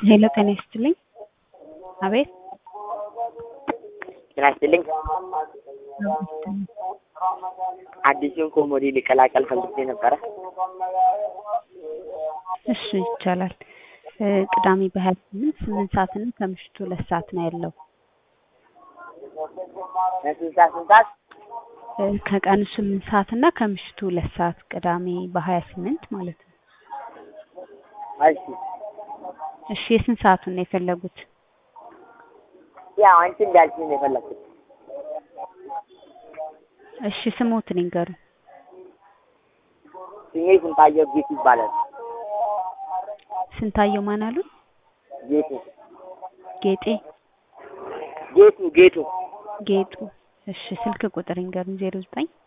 ሄሎ ጤና ይስጥልኝ። አቤት ጤና ይስጥልኝ። አዲሱን ኮሞዲ ሊቀላቀል ፈልጌ ነበረ። እሺ ይቻላል። እ ቅዳሜ በሀያ ስምንት ስምንት ሰዓት እና ከምሽቱ ሁለት ሰዓት ነው ያለው። ስንት ሰዓት ስንት ሰዓት? እ ከቀኑ ስምንት ሰዓት እና ከምሽቱ ሁለት ሰዓት ቅዳሜ በሀያ ስምንት ማለት ነው። እሺ እሺ የስንት ሰዓቱን ነው የፈለጉት? ያው አንቺ እንዳልሽኝ ነው የፈለኩት። እሺ ስሞትን ይንገሩኝ። ስሜ ስንታየው ጌቱ ይባላል። ስንታየው ማን አሉ? ጌቱ ጌጤ ጌቱ ጌቱ ጌጡ። እሺ ስልክ ቁጥር ይንገሩኝ። ዜሮ ዘጠኝ